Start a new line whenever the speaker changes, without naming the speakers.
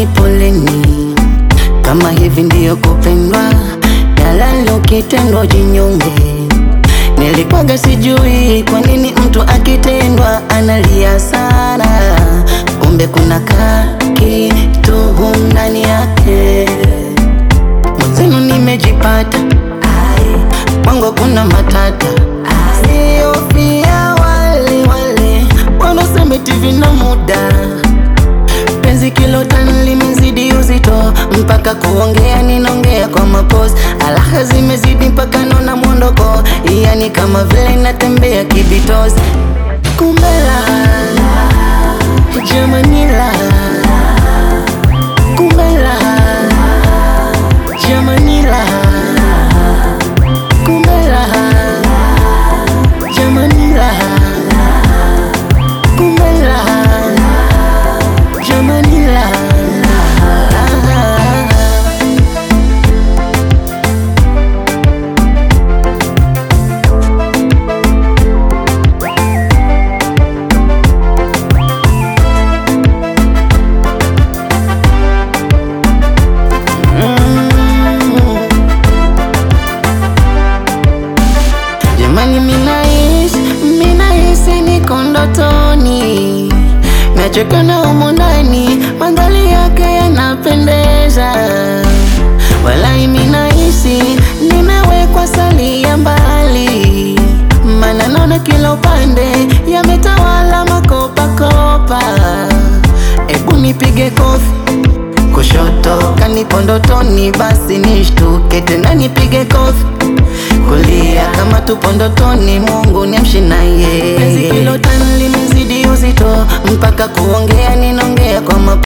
Jamani, poleni kama hivi ndiyo kupendwa, yalalo kitendo jinyonge. Nilikuwaga sijui kwa nini mtu akitendwa analia sana, kumbe kuna kitu ndani yake. Mwenzenu nimejipata, ai, kwangu kuna matata, siofia wale wale wanaosema eti vina muda penzi kilo tano limezidi uzito, mpaka kuongea ninaongea kwa mapozi, alaha zimezidi mpaka naona mwondoko, yani kama vile natembea kibitozi. Kumbe la jamani, la kumbe la jamani, la kumbe la jamani, la kumbe la jamani, la Jamani, minahisi minahisi niko ndotoni, nachoka na humu ndani, mandhari yake yanapendeza. Walai, minahisi nimewekwa sali ya mbali, maana naona kila upande yametawala makopakopa. Ebu nipige kofi kushoto kanipo ndotoni, basi nishtuke tena nipige kofi kulia kama tupo ndotoni, Mungu niamshe naye. Penzi kilo tano limezidi uzito, mpaka kuongea ninaongea kwa mapo